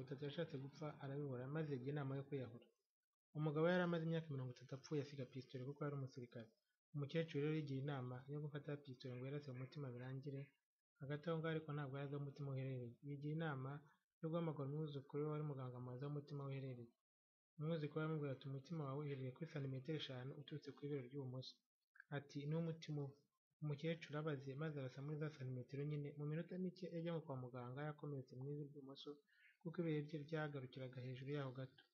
itatu yashatse gupfa arabibura maze yigira inama yo kwiyahura. Umugabo yari amaze imyaka mirongo itatu apfuye asiga pistole kuko yari umusirikare. Umukecuru rero yigira inama yo gufata pistole ngo yirase mu mutima birangire, hagati aho ngaho ariko ntabwo yari azi aho umutima we uherereye. Yigira inama yo guhamagara umwuzukuru we wari umuganga mu bazi aho umutima we uherereye. Umwuzukuru we aramubwira ati umutima wawe uherereye kuri santimetero eshanu uturutse ku ibere ry'ibumoso. Ati niwo mutima uba. Umukecuru abaze maze arasa muri za santimetero nyine, mu minota mike yajyanywe kwa muganga yarakomeretse mu ivi ry'ibumoso kuko ibere rye ryagarukiraga hejuru yaho gato.